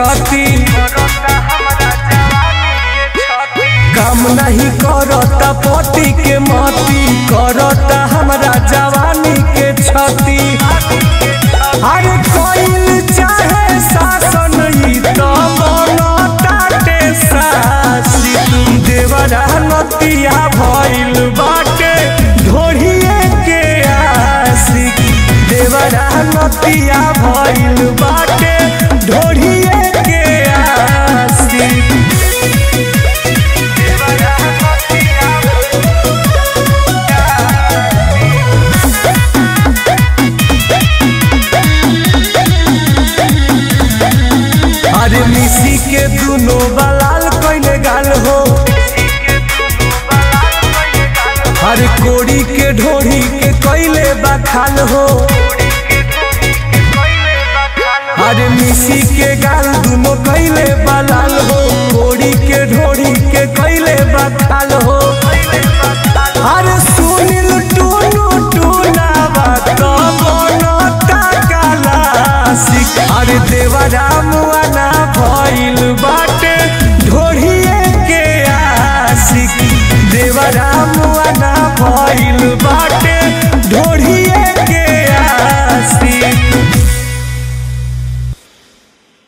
छती काम नहीं करता पति के मती करता हमरा जवानी के छती अरे कोइल चाहे शासन ई तो बनताटे सासी देवरा नतिया भइल बाटे ढोढ़िए के आशिक देवरा नतिया भइल बाटे ढोढ़िए के आशिक अरे मिसी के दुनो बलाल कइले गाल हो अरे कोड़ी के ढोढ़ी के कइले बखाल हो अरे मिसी के गाल दुनो कइले बलाल हो कोड़ी के ढोढ़ी के कइले बखाल हो अरे सुनिल टूनू टूनावा तो बनता काला सिक अरे देवरा मुआना भइल